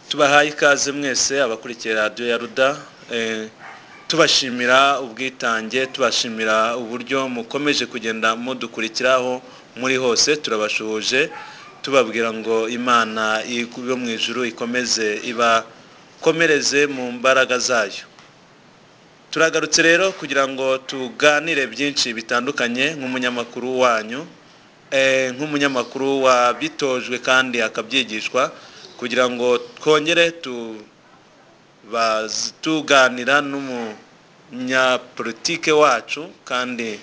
tubahaye ikaze mwese abakurikira radiyo ya ruda tubashimira ubwitange tubashimira uburyo mukomeje kugenda mudukurikiraho muri hose turabashuhuje tubabwira ngo imana yo mu ijuru ikomeze ibakomereze mu mbaraga zayo turagarutse rero kugira ngo tuganire byinshi bitandukanye nk'umunyamakuru wanyu nk'umunyamakuru wabitojwe kandi akabyigishwa kugira ngo twongere tuganira n'umunyapolitike wacu kandi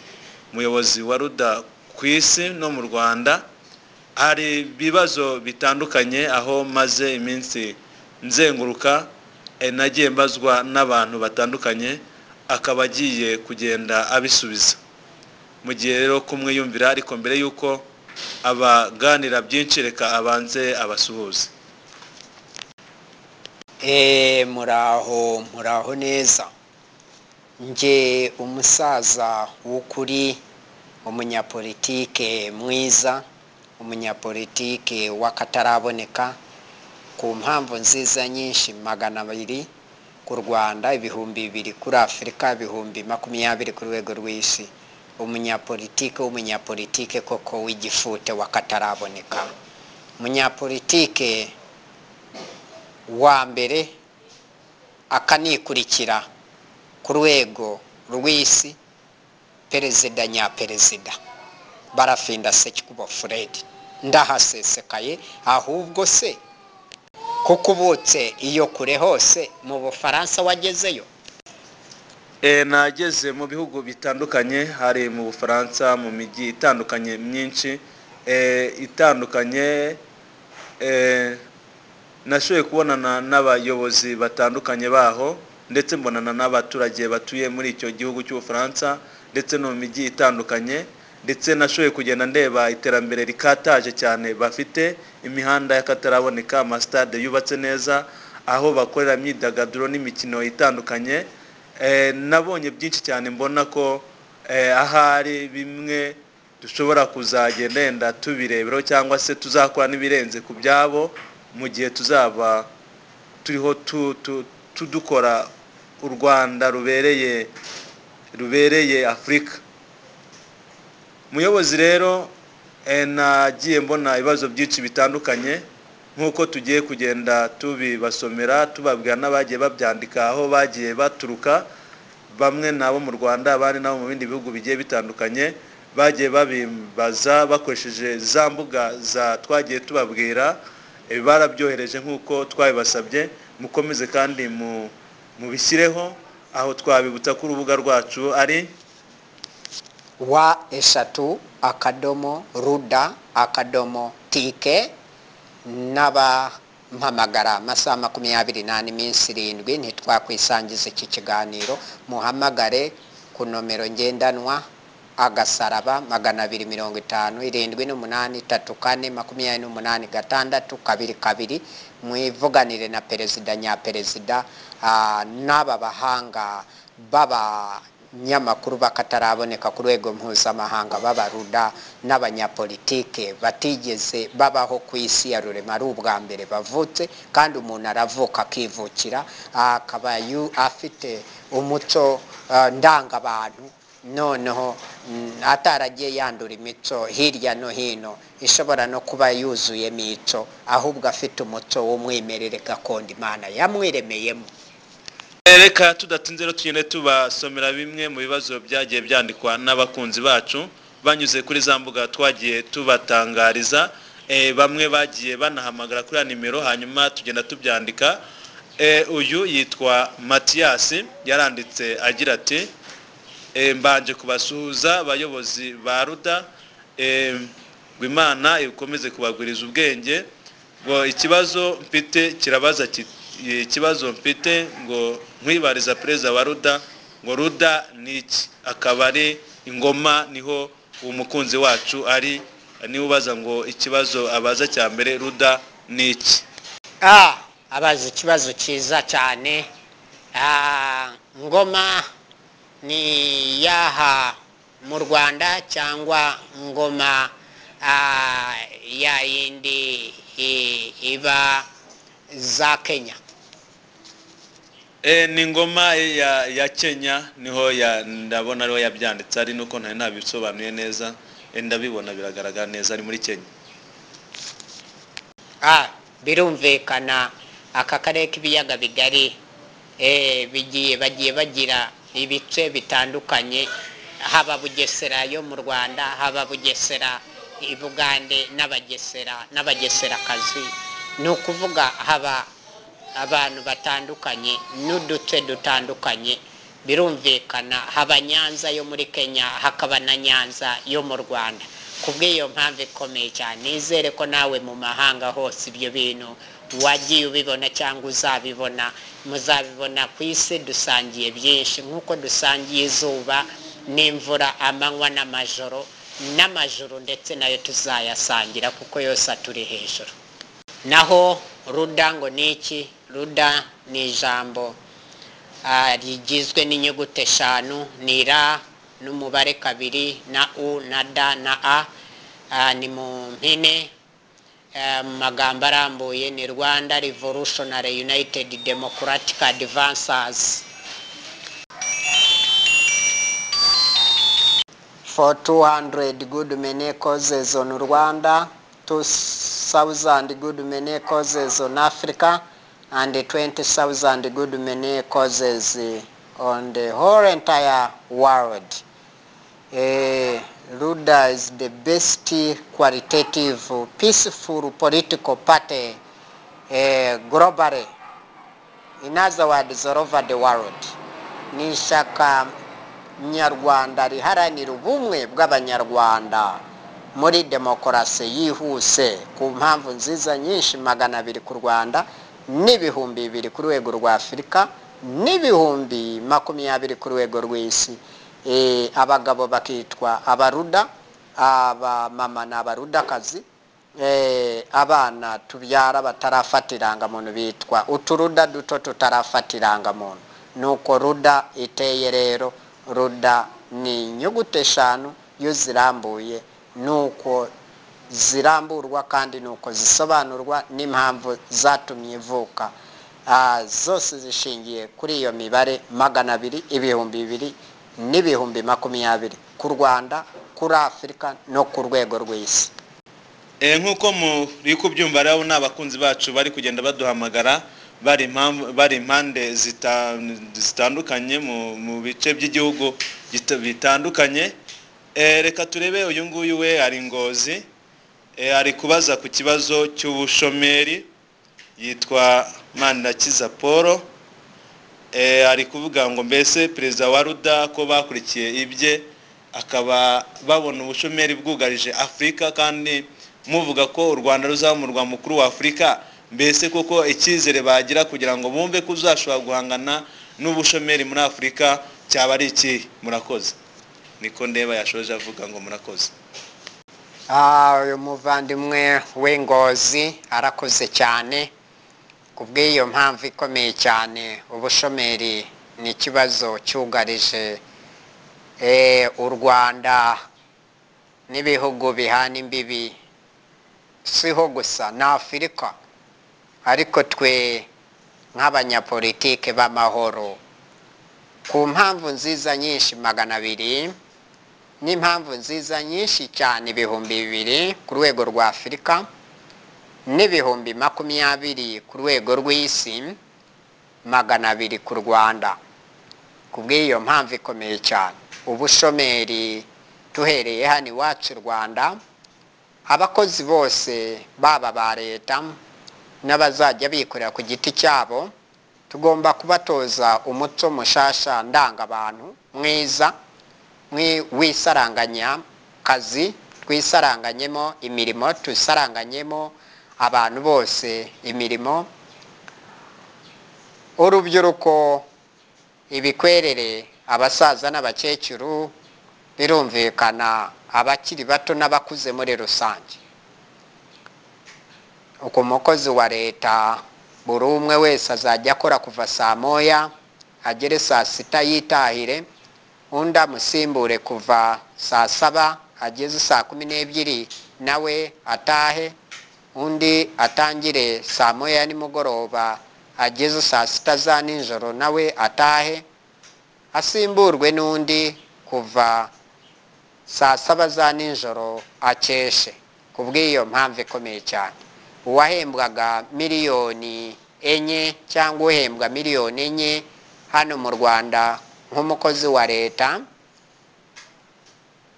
umuyobozi wa ruda ku isi no mu rwanda hari ibibazo bitandukanye aho maze iminsi nzenguruka nagiye mbazwa n'abantu batandukanye akaba agiye kugenda abisubiza mu gihe rero kumwe yumvira ariko mbere y'uko abaganira byinshi reka abanze abasuhuze muraho muraho neza nge umusaza w'ukuri umunyapolitike mwiza umunyapolitike w'akataraboneka ku mpamvu nziza nyinshi magana abiri ku rwanda ibihumbi bibiri kuri afurika ibihumbi makumyabiri ku rwego rw'isi umunyapolitike w'umunyapolitike koko w'igifute w'akataraboneka umunyapolitike wa mbere akanikurikira ku rwego rw'isi perezida nyaperezida barafinda se kuba furedi ndahasesekaye ahubwo se kuko ubutse iyo kure hose mu bufaransa wagezeyo nageze mu bihugu bitandukanye hari mu bufaransa mu mijyi itandukanye myinshi itandukanye nashoboye kubonana n'abayobozi batandukanye baho ndetse mbonana n'abaturage batuye muri icyo gihugu cy'ubufaransa ndetse no mu mijyi itandukanye ndetse nashoboye kugenda ndeba iterambere rikataje cyane bafite imihanda y'akataraboneka amasitade yubatse neza aho bakorera imyidagaduro n'imikino itandukanye nabonye byinshi cyane mbona ko ahari bimwe dushobora kuzagenda yenda tubireberaho cyangwa se tuzakora n'ibirenze ku byabo mu gihe tuzaba turiho tudukora u rwanda rubereye rubereye afurika umuyobozi rero nagiye mbona ibibazo byinshi bitandukanye nk'uko tugiye kugenda tubibasomera tubabwira n'abagiye babyandika aho bagiye baturuka bamwe n'abo mu rwanda abandi n'abo mu bindi bihugu bigiye bitandukanye bagiye babimbaza bakoresheje za mbuga za twagiye tubabwira barabyohereje nk'uko twabibasabye mukomeze kandi mubishyireho aho twabibutsa ko urubuga rwacu ari wa eshatu akadomo ruda akadomo tike n'abampamagara amasaha makumyabiri n'ane iminsi irindwi ntitwakwisangiza iki kiganiro muhamagare ku nomero ngendanwa agasaraba magana abiri mirongo itanu irindwi n'umunani itatu kane makumyabiri n'umunani gatandatu kabiri kabiri mwivuganire na perezida nyaperezida n'aba bahanga b'abanyamakuru bakataraboneka ku rwego mpuzamahanga b'abaruda n'abanyapolitike batigeze babaho ku isi ya rurema ari ubwa mbere bavutse kandi umuntu aravuka akivukira akaba afite umuco ndangabantu noneho ataragiye yandura imico hirya no hino ishobora no kuba yuzuye imico ahubwo afite umuco w'umwimerere gakondo imana yamwiremeyemo reka tudatinze rero tugende tubasomera bimwe mu bibazo byagiye byandikwa n'abakunzi bacu banyuze kuri za mbuga twagiye tubatangariza bamwe bagiye banahamagara kuri ya nimero hanyuma tugenda tubyandika uyu yitwa matiyasi yaranditse agira ati mbanje kubasuhuza abayobozi ba ruda ngo imana ikomeze kubagwiriza ubwenge ngo ikibazo mfite kirabaza ikibazo mfite ngo nkwibariza perezida wa ruda ngo ruda ni iki akaba ari ingoma niho uwo mukunzi wacu ari niba ubaza ngo ikibazo abaza cya mbere ruda ni iki abaza ikibazo cyiza cyane ngoma ni yaha mu rwanda cyangwa ngoma ya yindi iba za kenya Eh, ni ngoma ya ya kenya niho ya ndabona ariho yabyanditse ari nuko ntari nabisobanuye neza eh, ndabibona biragaragara neza ari muri kenya Ah, birumvikana aka karere k'ibiyaga bigari eh, bigiye bagiye bagira ibice bitandukanye haba bugesera yo mu rwanda haba bugesera i bugande n'abagesera n'abageserakazi ni ukuvuga haba abantu batandukanye n'uduce dutandukanye birumvikana haba nyanza yo muri kenya hakaba na nyanza yo mu rwanda ku bw'iyo mpamvu ikomeye cyane nizere ko nawe mu mahanga hose ibyo bintu wagiye ubibona cyangwa uzabibona muzabibona ku isi dusangiye byinshi nk'uko dusangiye izuba n'imvura amanywa n'amajoro n'amajoro ndetse nayo tuzayasangira kuko yose aturi hejuru naho ruda ngo ni iki ruda ni ijambo ah, rigizwe n'inyuguti eshanu ni ra n'umubare kabiri na u na da na a Ah, ni mu mpine Eh, mu magambo arambuye ni rwanda revolutionary united democratic advancers for 200 good many causes on Rwanda, 2,000 good many causes on Africa, and 20,000 good many causes eh, on the whole entire world. Eh, Ruda is the best qualitative, peaceful political party eh, globally. In other words, all over the world. Ni ishyaka nyarwanda riharanira ubumwe bw'abanyarwanda muri demokarasi yihuse ku mpamvu nziza nyinshi magana abiri ku rwanda n'ibihumbi bibiri ku rwego rwa afurika n'ibihumbi makumyabiri ku rwego rw'isi Eh, abagabo bakitwa abaruda abamama ni abarudakazi eh, abana tubyara batarafata irangamuntu bitwa uturuda duto tutarafata irangamuntu nuko ruda iteye rero ruda ni inyuguti eshanu iyo zirambuye nuko ziramburwa kandi nuko zisobanurwa n'impamvu zatumye ivuka Ah, zose zishingiye kuri iyo mibare magana abiri ibihumbi bibiri n'ibihumbi makumyabiri ku rwanda kuri afurika no ku rwego rw'isi Eh, nk'uko muri kubyumva rero ni abakunzi bacu bari kugenda baduhamagara bari impamvu- bari impande zita- zitandukanye mu mu bice by'igihugu gita- bitandukanye Eh, reka turebe uyu nguyu we ari ngozi Eh, ari kubaza ku kibazo cy'ubushomeri yitwa manirakiza paul Eh, ari kuvuga ngo mbese perezida wa ruda ko bakurikiye ibye akaba babona ubushomeri bwugarije afurika kandi muvuga ko u rwanda ruzaba umurwa mukuru wa afurika mbese koko icyizere bagira kugira ngo bumve ko uzashobora guhangana n'ubushomeri muri afurika cyaba ari ikihe murakoze niko ndeba yashoje avuga ngo murakoze Ah, uyu muvandimwe w'ingozi arakoze cyane ku bw'iyo mpamvu ikomeye cyane ubushomeri ni ikibazo cyugarije eh, u rwanda n'ibihugu bihana imbibi siho gusa na afurika ariko twe nk'abanyapolitike b'amahoro ku mpamvu nziza nyinshi magana abiri n'impamvu nziza nyinshi cyane ibihumbi bibiri ku rwego rwa afurika n'ibihumbi makumyabiri ku rwego rw'isi magana abiri ku rwanda ku bw'iyo mpamvu ikomeye cyane ubushomeri duhereye hano iwacu i rwanda abakozi bose baba ba leta n'abazajya bikorera ku giti cyabo tugomba kubatoza umuco mushasha ndangabantu mwiza mwi- wisaranganya kazi twisaranganyemo imirimo twisaranganyemo abantu bose imirimo urubyiruko ibikwerere abasaza n'abakecuru birumvikana abakiri bato n'abakuze muri rusange uko umukozi wa leta buri umwe wese azajya akora kuva saa moya agere saa sita yitahire undi amusimbure kuva saa saba ageze saa kumi n'ebyiri nawe atahe undi atangire saa moya ya nimugoroba ageze saa sita za nijoro nawe atahe asimburwe n'undi kuva saa saba za nijoro akeshe ku bw'iyo mpamvu ikomeye cyane uwahembwaga miliyoni enye cyangwa uhembwa miliyoni enye hano mu rwanda nk'umukozi wa leta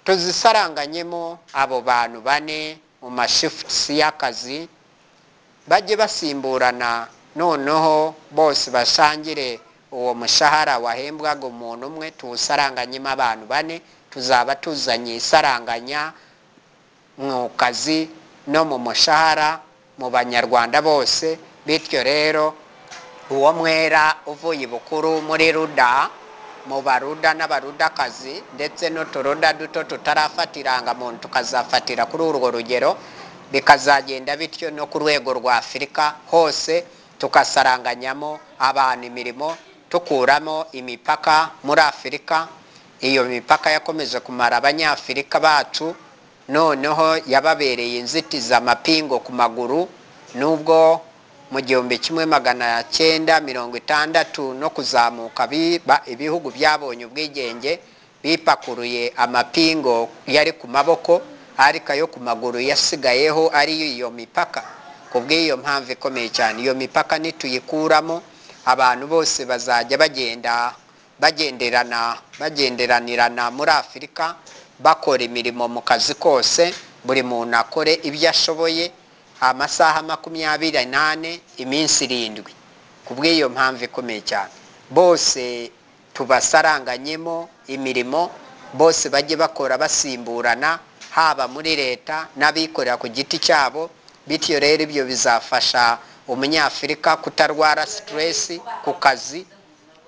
tuzisaranganyemo abo bantu bane mu mashifusi y'akazi bajye basimburana noneho bose basangire uwo mushahara wahembwaga umuntu umwe tuwusaranganyemo abantu bane tuzaba tuzanye isaranganya mu kazi no mu mushahara mu banyarwanda bose bityo rero uwo mwera uvuye bukuru muri ruda mu baruda n'abarudakazi ndetse n'uturuda duto tutarafata irangamuntu tukazafatira kuri urwo rugero bikazagenda bityo no ku rwego rwa afurika hose tugasaranganyamo abantu imirimo tukuramo imipaka muri afurika iyo mipaka yakomeje kumara abanyafurika bacu noneho yababereye inzitizi amapingo ku maguru nubwo mu gihumbi kimwe magana cyenda mirongo itandatu no kuzamuka ibihugu byabonye ubwigenge bipakuruye amapingo yari ku maboko ariko ayo ku maguru yasigayeho ari iyo mipaka ku bw'iyo mpamvu ikomeye cyane iyo mipaka nituyikuramo abantu bose bazajya bagenda bagenderana bagenderanirana muri afurika bakora imirimo mu kazi kose buri muntu akore ibyo ashoboye amasaha makumyabiri n'ane iminsi irindwi ku bw'iyo mpamvu ikomeye cyane bose tubasaranganyemo imirimo bose bajye bakora basimburana haba muri leta n'abikorera ku giti cyabo bityo rero ibyo bizafasha umunyafurika kutarwara siteresi ku kazi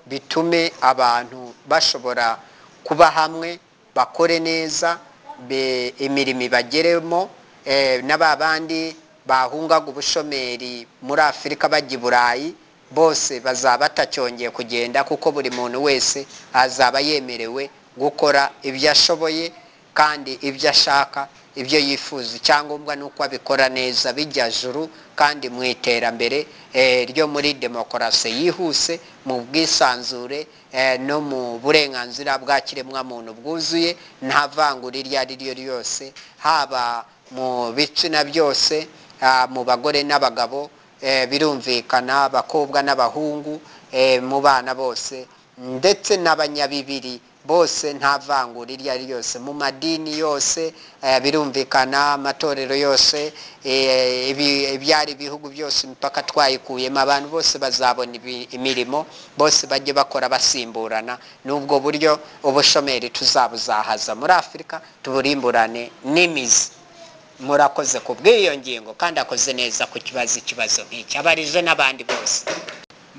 bitume abantu bashobora kuba hamwe bakore neza imirimo ibageremo na ba bandi bahungaga ubushomeri muri afurika bajya i burayi bose bazaba batacyongeye kugenda kuko buri muntu wese azaba yemerewe gukora ibyo ashoboye kandi ibyo ashaka ibyo yifuza icyangombwa ni uko abikora neza bijya juru kandi mu iterambere ryo muri demokarasi yihuse mu bwisanzure no mu burenganzira bwa kiremwamuntu bwuzuye nta vangura iryo ari ryo ryose haba mu bitsina byose mu bagore n'abagabo birumvikana abakobwa n'abahungu mu bana bose ndetse n'abanyabibiri bose nta vangura iryo ari ryose mu madini yose birumvikana amatorero yose ibyari ibihugu byose imipaka twayikuyemo abantu bose bazabona imirimo bose bajye bakora basimburana n'ubwo buryo ubushomeri tuzabuzahaza muri afurika tuburimburane n'imizi murakoze ku bw'iyo ngingo kandi akoze neza ku kibazo ikibazo nk'iki abarije n'abandi bose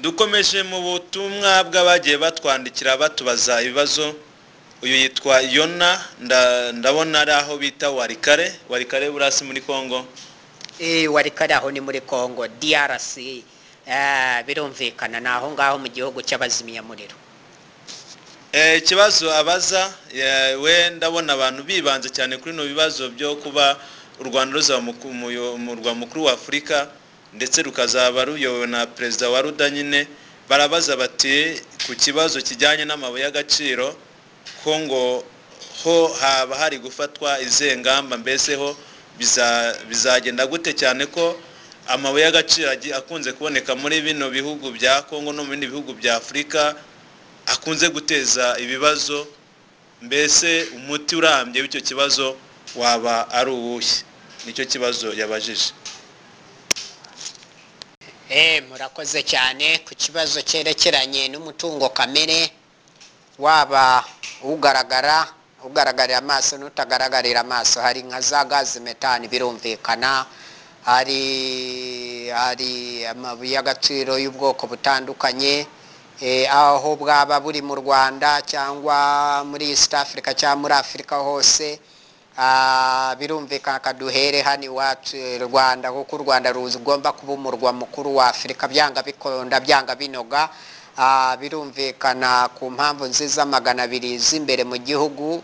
dukomeje mu butumwa bw'abagiye batwandikira batubaza ibibazo uyu yitwa yona ndabona ari aho bita warikare warikare burasi muri congo warikare aho ni muri congo drc birumvikana ni aho ngaho mu gihugu cy'abazimyamuriro ikibazo abaza we ndabona abantu bibanze cyane kuri bino bibazo byo kuba u rwanda ruzaba umurwa mukuru wa afurika ndetse rukazaba ruyobowe na perezida wa ruda nyine barabaza bati ku kibazo kijyanye n'amabuye y'agaciro ko ngo ho haba hari gufatwa izihe ngamba mbese ho bizagenda gute cyane ko amabuye y'agaciro akunze kuboneka muri bino bihugu bya kongo no mu bindi bihugu bya afurika akunze guteza ibibazo mbese umuti urambye w'icyo kibazo waba ari uwuhe nicyo kibazo yabajije murakoze cyane ku kibazo cyerekeranye n'umutungo kamere waba ugaragara ugaragarira amaso n'utagaragarira amaso hari nka za gazi metani birumvikana hari hari amabuye y'agaciro y'ubwoko butandukanye aho bwaba buri mu rwanda cyangwa muri east africa cyangwa muri afurika hose birumvikana kaduhere hano iwacu rwanda kuko u rwanda rugomba kuba umurwa mukuru wa afurika byanga bikonda byanga binoga birumvikana ku mpamvu nziza magana abiri z'imbere mu gihugu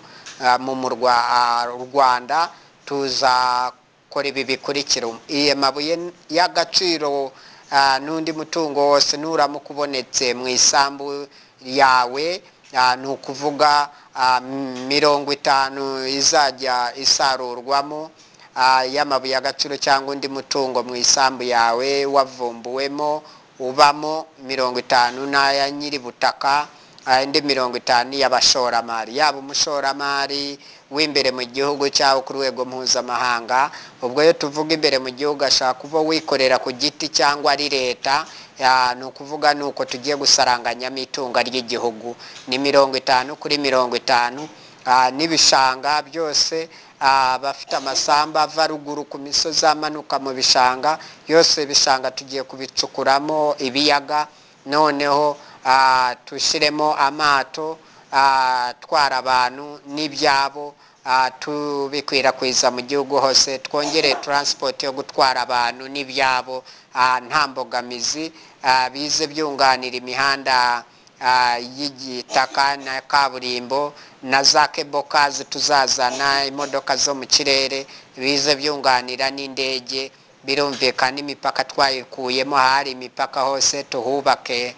mu murwa rwanda tuza kora ibi bikurikira iye mabuye y'agaciro ah, n'undi mutungo wose nuramukubonetse mu isambu yawe ah, ni ukuvuga ah, m- mirongo itanu izajya isarurwamo ah, y'amabuye y'agaciro cyangwa undi mutungo mu isambu yawe wavumbuwemo ubamo mirongo itanu n'aya nyiributaka ah, indi mirongo itanu y'abashoramari yaba umushoramari w'imbere mu gihugu cyangwa ku rwego mpuzamahanga ubwo iyo tuvuga imbere mu gihugu ashobora kuba wikorera ku giti cyangwa ari leta ah, ni ukuvuga ni uko tugiye gusaranganyamo itunga ry'igihugu ni mirongo itanu kuri mirongo itanu ah, n'ibishanga byose ah, abafite amasamba ava ruguru ku misozi amanuka mu bishanga yose ibishanga tugiye kubicukuramo ibiyaga noneho ah, tushyiremo amato ah, atwara abantu n'ibyabo ah, tubikwirakwiza mu gihugu hose twongere taransipoti yo gutwara abantu n'ibyabo ah, nta mbogamizi ah, bize byunganira imihanda ah, y'igitaka na kaburimbo na za kebokazi tuzazana imodoka zo mu kirere bize byunganira n'indege birumvikana imipaka twayikuyemo ahari imipaka hose tuhubake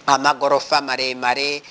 amagorofa maremare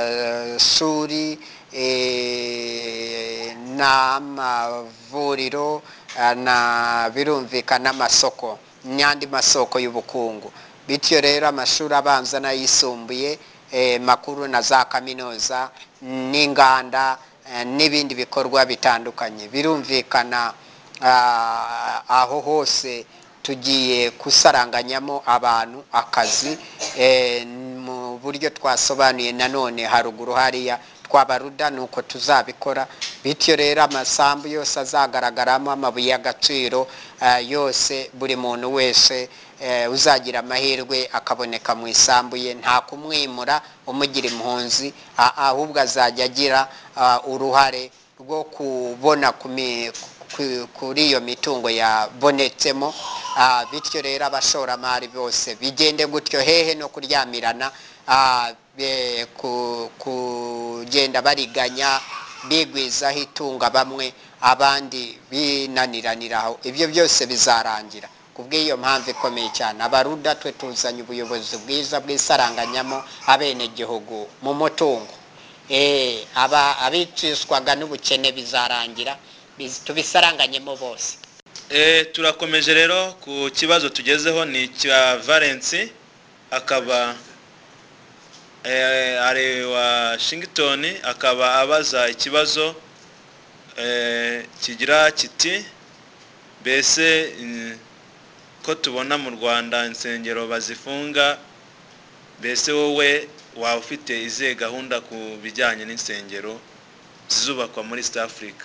amashuri eh, n'amavuriro eh, na birumvikana amasoko n'andi masoko y'ubukungu bityo rero amashuri abanza n'ayisumbuye eh, makuru na za kaminuza n'inganda eh, n'ibindi bikorwa bitandukanye birumvikana ah, aho hose tugiye gusaranganyamo abantu akazi eh, mu buryo twasobanuye nanone haruguru hariya twabaruda ni uko tuzabikora bityo rero amasambu yose azagaragaramo amabuye y'agaciro eh, yose buri muntu wese eh, uzagira amahirwe akaboneka mu isambu ye nta kumwimura umugira impunzi a- ahubwo azajya agira ah, uruhare rwo kubona ku mi- ku- kuri iyo mitungo yabonetsemo Ah, bityo rero abashoramari bose bigende gutyo hehe no kuryamirana ah, be- ku- kugenda bariganya bigwizaho itunga bamwe abandi binaniraniraho ibyo byose bizarangira ku bw'iyo mpamvu ikomeye cyane abaruda twe tuzanye ubuyobozi bwiza bwisaranganyamo abenegihugu mu mutungo Eh, aba abicishwaga n'ubukene bizarangira biz- tubisaranganyemo bose Eh, turakomeje rero ku kibazo tugezeho ni icya valence akaba eh, ari washington akaba abaza ikibazo eh, kigira kiti mbese mm, ko tubona mu rwanda insengero bazifunga mbese wowe waba ufite izihe gahunda ku bijyanye n'insengero zizubakwa muri east africa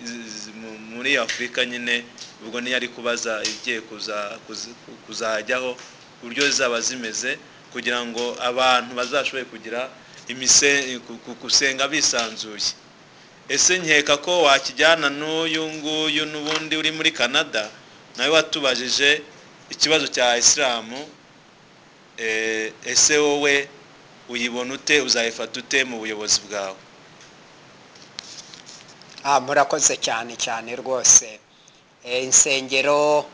z- z- mu- muri afurika nyine ubwo niyo ari kubaza igiye kuza- kuzi- kuzajyaho uburyo zizaba zimeze kugira ngo abantu bazashoboye kugira imise- ku- ku- gusenga bisanzuye ese nkeka ko wakijyana n'uyu nguyu n'ubundi uri muri canada nawe watubajije ikibazo cya isilamu eh, ese wowe uyibona ute uzayifata ute mu buyobozi bwawe Ah, murakoze cyane cyane rwose Eh, insengero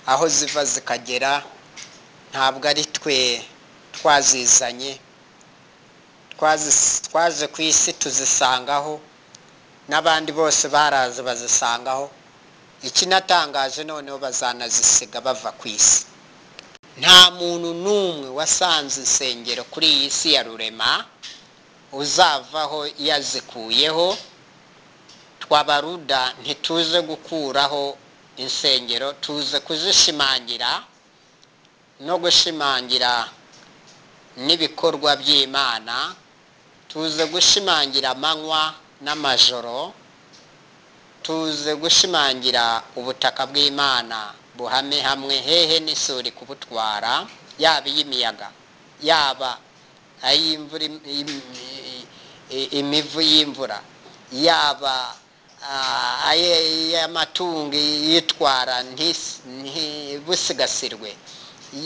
aho ziva zikagera ntabwo ari twe twazizanye Twazi- twaje ku isi tuzisangaho n'abandi bose baraza bazisangaho ikinatangaje noneho bazanazisiga bava ku isi nta muntu n'umwe wasanze insengero kuri iyi si ya rurema uzavaho yazikuyeho twabaruda ntituze gukuraho insengero tuze kuzishimangira no gushimangira n'ibikorwa by'imana tuze gushimangira amanywa n'amajoro tuze gushimangira ubutaka bw'imana buhame hamwe hehe n'isuri kubutwara yaba iy'imiyaga yaba ay'imvura im- im- i- i- imivu y'imvura yaba ah, ay- ay'amatungo yitwara ntis- ntibusigasirwe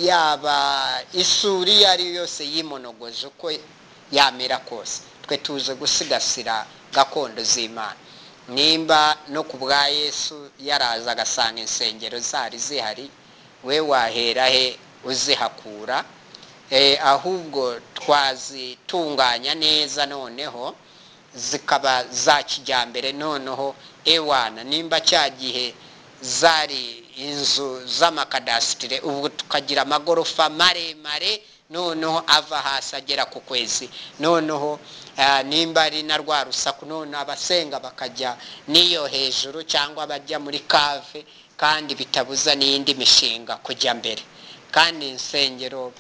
yaba isuri iyo ari yo yose yimonogoje uko yamera kose twe tuze gusigasira gakondo z'imana nimba no ku bwa yesu yaraza agasanga insengero zari zihari we wahera he uzihakura Eh, ahubwo twazitunganya neza noneho zikaba za kijyambere noneho ewana nimba cya gihe zari inzu z'amakadasitire ubu tukagira amagorofa maremare noneho ava hasi agera ku kwezi noneho ah, nimba ari na rwa rusaku none abasenga bakajya n'iyo hejuru cyangwa bajya muri kave kandi bitabuza n'iyindi mishinga kujya mbere kandi insengero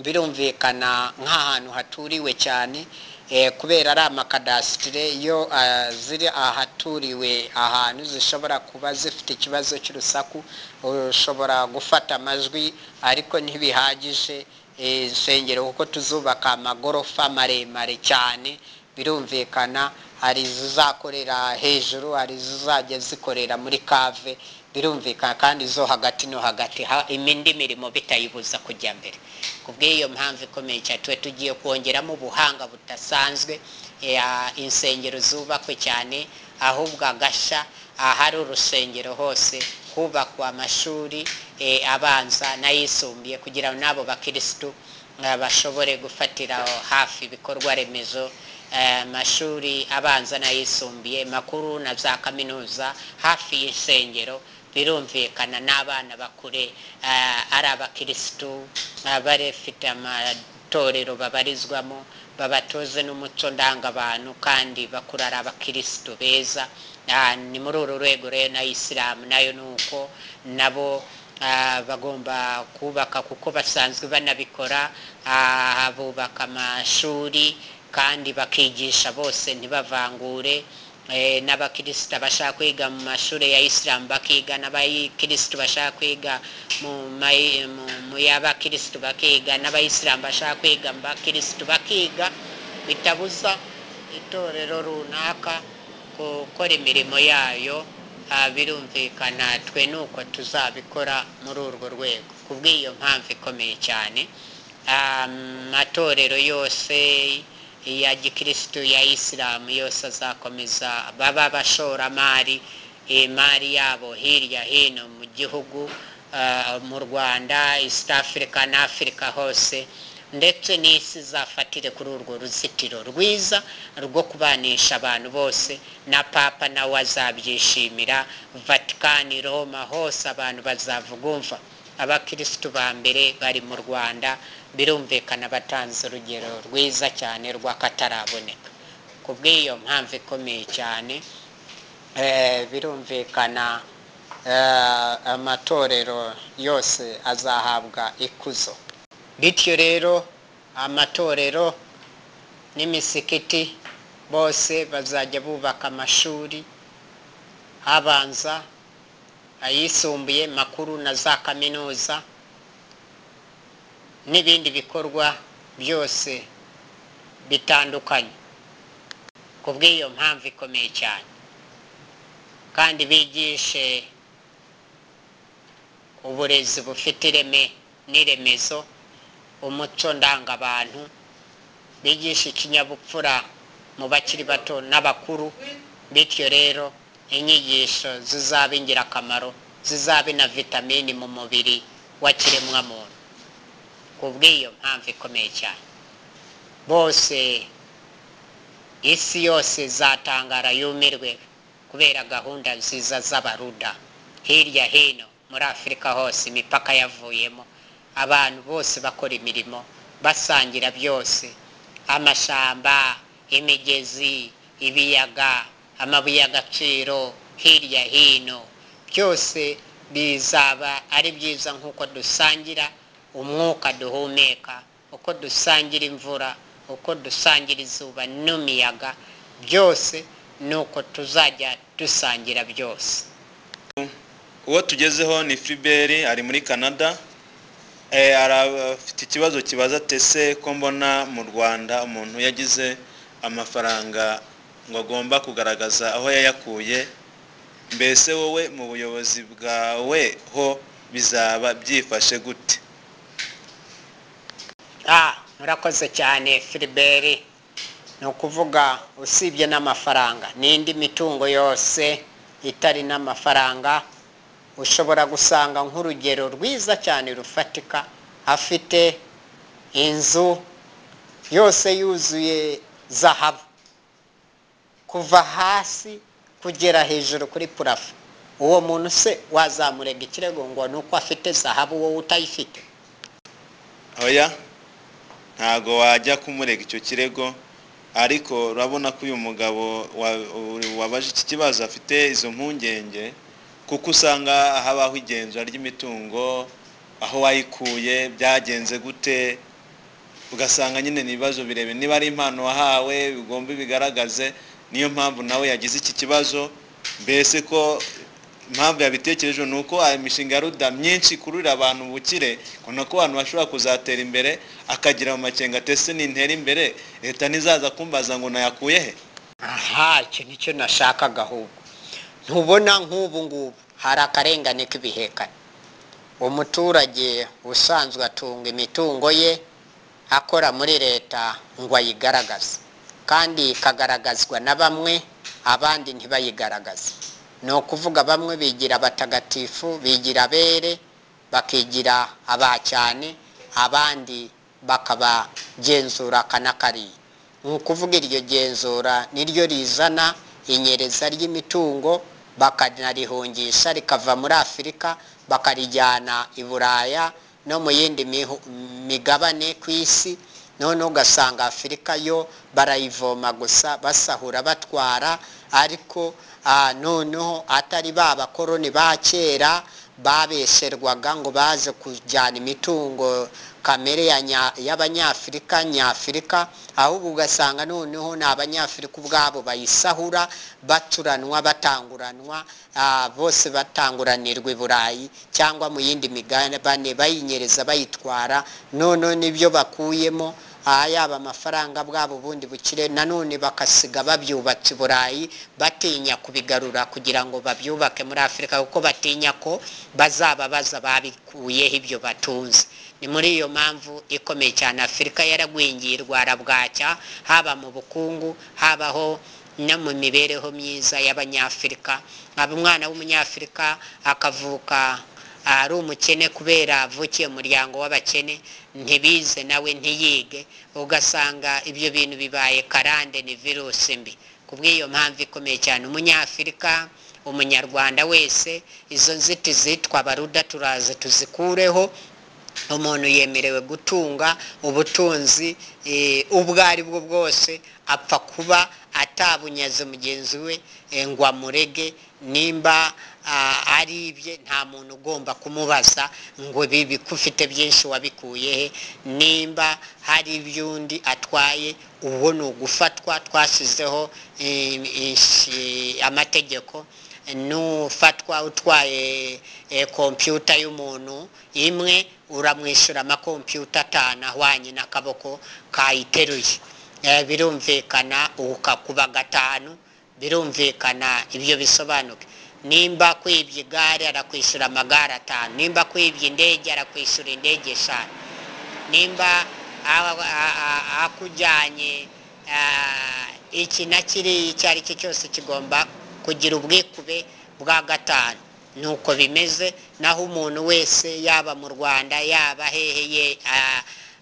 birumvikana nk'ahantu haturiwe cyane eh, kubera ari amakadasitire iyo ah, ziri ahaturiwe ahantu zishobora kuba zifite ikibazo cy'urusaku ushobora gufata amajwi ariko ntibihagije eh, insengero kuko tuzubaka amagorofa maremare cyane birumvikana hari izizakorera hejuru hari izizajya zikorera muri kave birumvikana kandi zo hagati no hagati ha- indi mirimo bitayibuza kujya mbere ku bw'iyo mpamvu ikomeye cyane tuba tugiye kongeramo ubuhanga budasanzwe ya insengero zubakwe cyane ahubwo agashya ahari urusengero hose hubakwa amashuri eh, abanza n'ayisumbuye kugira ngo n'abo bakirisitu eh, bashobore gufatira hafi ibikorwa remezo eh, amashuri abanza n'ayisumbuye makuru na za kaminuza hafi y'insengero birumvikana n'abana bakure eh, ari abakirisitu eh, barefite amatorero babarizwamo babatoze n'umuco ndangabantu kandi bakura ari abakirisitu beza Ah, ni muri uru rwego rero na isilamu nayo ni uko nabo ah, bagomba kubaka kuko basanzwe banabikora ah, bubaka amashuri kandi bakigisha bose ntibavangure Eh, n'abakirisita bashaka kwiga mu mashuri ya isilamu bakiga n'abakirisita bashaka kwiga mu mayi- mu- mu y'abakirisita bakiga n'abayisilamu bashaka kwiga mu bakirisita bakiga bitabuza itorero runaka gukora imirimo yayo ah, birumvikana twe nuko tuzabikora muri urwo rwego ku bw'iyo mpamvu ikomeye cyane amatorero yose ya gikirisitu ya isilamu yose azakomeza baba abashoramari imari yabo hirya hino mu gihugu ah, mu rwanda east africa na afurika hose ndetse n'isi izafatire kuri urwo ruzitiro rwiza rwo kubanisha abantu bose na papa nawe azabyishimira vatikani roma hose abantu bazavuga umva abakirisitu ba mbere bari mu rwanda birumvikana batanze urugero rwiza cyane rw'akataraboneka ku bw'iyo mpamvu ikomeye cyane Eh, birumvikana eh, amatorero yose azahabwa ikuzo bityo rero amatorero n'imisikiti bose bazajya bubaka amashuri abanza ayisumbuye makuru na za kaminuza n'ibindi bikorwa byose bitandukanye ku bw'iyo mpamvu ikomeye cyane kandi bigishe uburezi bufite ireme n'iremezo umuco ndangabantu bigisha ikinyabupfura mu bakiri bato n'abakuru bityo rero inyigisho zizaba ingirakamaro zizabe na vitamini mu mubiri w'ikiremwamuntu ku bw'iyo mpamvu ikomeye cyane bose isi yose zatangara yumirwe kubera gahunda nziza z'abaruda hirya hino muri afurika hose imipaka yavuyemo abantu bose bakora imirimo basangira byose amashamba imigezi ibiyaga amabuye y'agaciro hirya hino byose bizaba ari byiza nk'uko dusangira umwuka duhumeka uko dusangira imvura uko dusangira izuba n'imiyaga byose ni uko tuzajya dusangira byose uwo tugezeho ni Philbert ari muri canada Eh, ara- afite ikibazo kibaza tese ko mbona mu rwanda umuntu yagize amafaranga ngo agomba kugaragaza aho yayakuye mbese wowe mu buyobozi bwawe ho bizaba byifashe gute Ah, murakoze cyane Philibert ni ukuvuga usibye n'amafaranga n'indi mitungo yose itari n'amafaranga ushobora gusanga nk'urugero rwiza cyane rufatika afite inzu yose yuzuye zahabu kuva hasi kugera hejuru kuri purafo uwo muntu se wazamurega ikirego ngo ni uko afite zahabu wowe utayifite oya ntago wajya kumurega icyo kirego ariko urabona ko uyu mugabo wa- wabaje iki kibazo afite izo mpungenge kuko usanga habaho igenzura ry'imitungo aho wayikuye byagenze gute ugasanga nyine ni ibibazo birebe niba ari impano wahawe bigomba bigaragaze niyo mpamvu nawe yagize iki kibazo mbese ko impamvu yabitekereje ni uko aya mishinga ya ruda myinshi ikururira abantu ubukire ubona ko abantu bashobora kuzatera imbere akagira mu makenga atese nintera imbere leta ntizaza kumbaza ngo nayakuye he aha icyo nicyo nashakaga ahubwo ntubona nk'ubu ngubu hari akarengane k'ibihekane umuturage usanzwe atunga imitungo ye akora muri leta ngo ayigaragaze kandi ikagaragazwa na bamwe abandi ntibayigaragaze ni ukuvuga bamwe bigira abatagatifu bigira abere bakigira aba cyane abandi bakabagenzura aka n'akariya ni ukuvuga iryo genzura niryo rizana inyereza ry'imitungo bakanarihungisha rikava muri afurika bakarijyana i buraya no mu yindi mihu- migabane ku isi noneho ugasanga afurika yo barayivoma gusa basahura batwara ariko ah, noneho atari ba bakoroni ba kera babesherwaga ngo baze kujyana imitungo kamere ya nya- y'abanyafurika nyafurika ahubwo ugasanga noneho ni abanyafurika ubwabo bayisahura baturanwa batanguranwa ah, bose batanguranirwa i burayi cyangwa mu yindi migabane bayinyereza bayitwara noneho n'ibyo bakuyemo ah, yaba amafaranga bwabo bundi bukire nanone bakasiga babyubatse i burayi batinya kubigarura kugira ngo babyubake muri afurika kuko batinya ko bazababaza babikuyeho ibyo batunze ni muri iyo mpamvu ikomeye cyane afurika yaragwingiye irwara bwacya haba mu bukungu habaho no mu mibereho myiza y'abanyafurika nkaba umwana w'umunyafurika akavuka ari umukene kubera avukiye mu muryango w'abakene ntibize nawe ntiyige ugasanga ibyo bintu bibaye karande ni virusi mbi ku bw'iyo mpamvu ikomeye cyane umunyafurika umunyarwanda wese izo nzitizi twabaruda turaze tuzikureho umuntu yemerewe gutunga ubutunzi eh, ubwo ari bwo bwose apfa kuba atabunyaze mugenzi we eh, ngo amurege nimba ah, ari ibye nta muntu ugomba kumubaza ngo bibi ko ufite byinshi wabikuye he nimba hari iby'undi atwaye uwo ni ugufatwa twashyizeho eh, inshi- amategeko n'ufatwa utwaye eh, kompiyuta y'umuntu imwe uramwishyura amakompiyuta atanu ahwanye n'akaboko kayiteruye Eh, birumvikana ukakuba gatanu birumvikana ibyo bisobanuke nimba kwibye igare arakwishyura amagare atanu nimba kwibye indege arakwishyura indege eshanu nimba a- a- a- akujyanye ah, iki na kiriya icyo ari cyo cyose kigomba kugira ubwikube bwa gatanu nuko bimeze naho umuntu wese yaba mu rwanda yaba heheye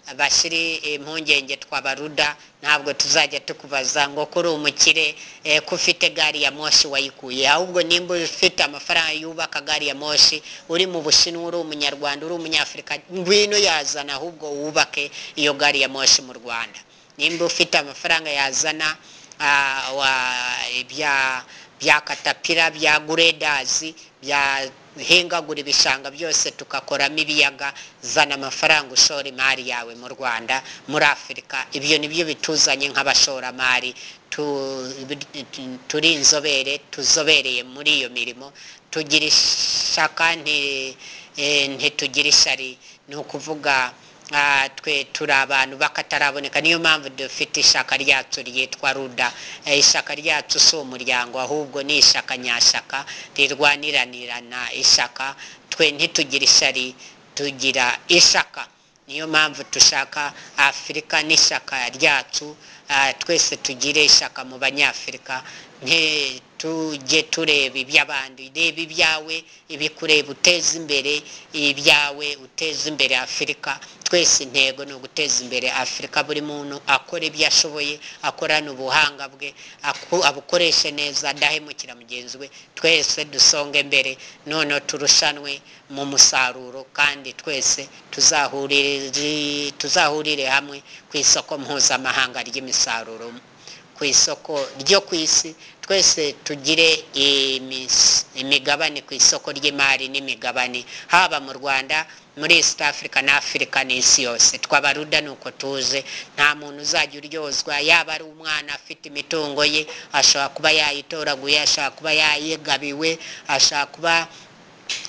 bashyiri impungenge twabaruda ntabwo tuzajya tukubaza ngo ko uri umukire eh, ko ufite gari ya moshi wayikuye ahubwo nimba ufite amafaranga yubaka gari ya moshi uri mu bushinwa uri umunyarwanda uri umunyafurika ngwino yazana ahubwo wubake iyo gari ya moshi mu rwanda nimba ufite amafaranga yazana ah, wa- ibya bya katapira bya guredazi bya hingagura ibishanga byose tugakoramo ibiyaga zana amafaranga ushora imari yawe mu rwanda muri afurika ibyo ni byo bituzanye nk'abashoramari Tu- turi inzobere tuzobereye muri iyo mirimo tugira ishaka nti- eh, ntitugira ishari ni ukuvuga Ah, twe turi abantu bakataraboneka niyo mpamvu dufite ishaka ryacu ryitwa ruda Eh, ishaka ryacu si umuryango ahubwo ni ishaka nyashaka rirwaniranirana ishaka twe ntitugira ishari tugira ishaka niyo mpamvu dushaka afurika n'ishyaka ryacu ah, twese tugire ishyaka mu banyafurika nte tujye tureba iby'abandi reba ibyawe ibikureba uteze imbere ibyawe uteze imbere afurika twese intego ni uguteza imbere afurika buri muntu akora ibyo ashoboye akorana ubuhanga bwe aku- abukoreshe neza adahemukira mugenzi we twese dusonge mbere noneho turushanwe mu musaruro kandi twese tuzahurire tuzahurire hamwe ku isoko mpuzamahanga ry'imisaruro ku isoko ryo ku isi twese tugire imis- imigabane ku isoko ry'imari n'imigabane haba mu rwanda muri east africa na afurika n'isi yose twabaruda ni uko tuze nta muntu uzajya uryozwa yaba ari umwana afite imitungo ye ashobora kuba yayitoraguye ashobora kuba yayigabiwe ashobora kuba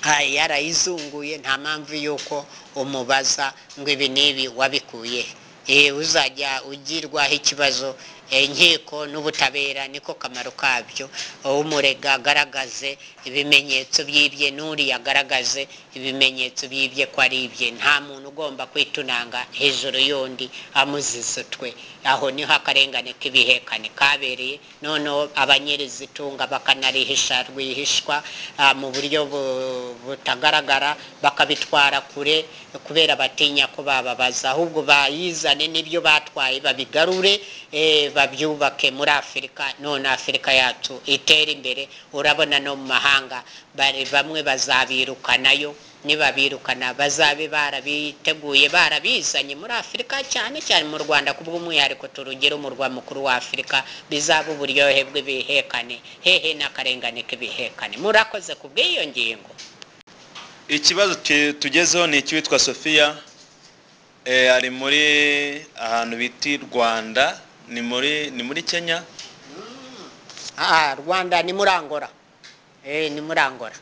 Ah, yarayizunguye nta mpamvu y'uko umubaza ngo ibi n'ibi wabikuye Eh, uzajya ugirwaho ikibazo eh, inkiko n'ubutabera niko kamaro kabyo umurega agaragaze ibimenyetso by'ibye n'uriya agaragaze ibimenyetso by'ibye ko ari ibye nta muntu ugomba kwitunanga hejuru y'undi amuzisutwe aho niho akarengane k'ibihekane kabereye noneho abanyerizitunga bakanarihisha rwihishwa ah, mu buryo bu- butagaragara bakabitwara kure kubera batinya ko bababaza ahubwo bayizane n'ibyo batwaye babigarure eh, babyubake muri afurika none afurika yacu itere imbere urabona no mu mahanga bari bamwe bazabirukanayo nibabirukana bazabe barabiteguye barabizanye muri afurika cyane cyane mu rwanda ku bw'umwihariko turugero umurwa mukuru wa afurika bizaba uburyohe bw'ibihekane hehe n'akarengane k'ibihekane murakoze ku bw'iyo ngingo ikibazo tu- tugezeho ni icy'uwitwa sophia e, ari muri ahantu bita i rwanda ni muri ni muri kenya Ah, rwanda ni muri angora Eh, ni muri angora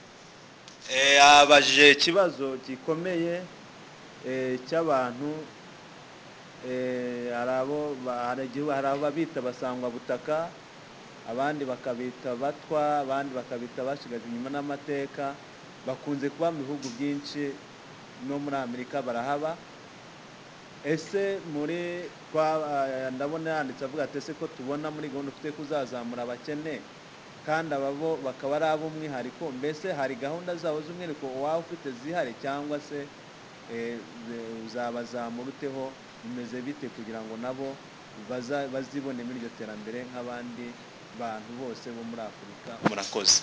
e, abajije ikibazo gikomeye e, cy'abantu e, hari abo ba- hari igihugu- hari abo babita basangwa butaka abandi bakabita batwa abandi bakabita bashigajwe inyuma n'amateka bakunze kuba mu bihugu byinshi no muri amerika barahaba ese muri kwa- eh, ndabona yanditse avuga ati ese ko tubona muri gahunda dufite kuzazamura abakene kandi ababo bakaba ari ab'umwihariko mbese hari gahunda zabo z'umwihariko waba ufite zihari cyangwa se eh, ze- uzabazamura uteho bimeze bite kugira ngo nabo baza- bazibone muri iryo terambere nk'abandi bantu bose bo muri afurika murakoze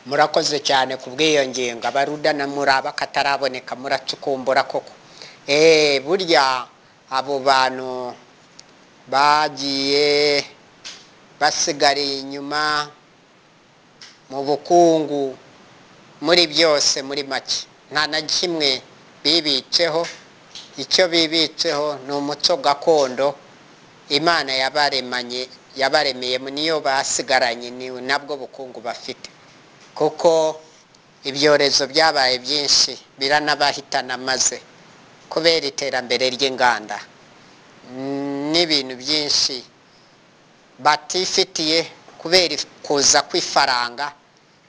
murakoze cyane ku bw'iyo ngingo abaruda na muraba kataraboneka muracukumbura koko Eh, burya abo bantu bagiye basigariye inyuma mu bukungu muri byose muri make nta na kimwe bibitseho icyo bibitseho ni umuco gakondo imana yabaremanye yabaremeyemo niyo basigaranye ni nabwo bukungu bafite kuko ibyorezo byabaye byinshi biranabahitana maze kubera iterambere ry'inganda Mm, n'ibintu byinshi batifitiye kubera if- kuza kw'ifaranga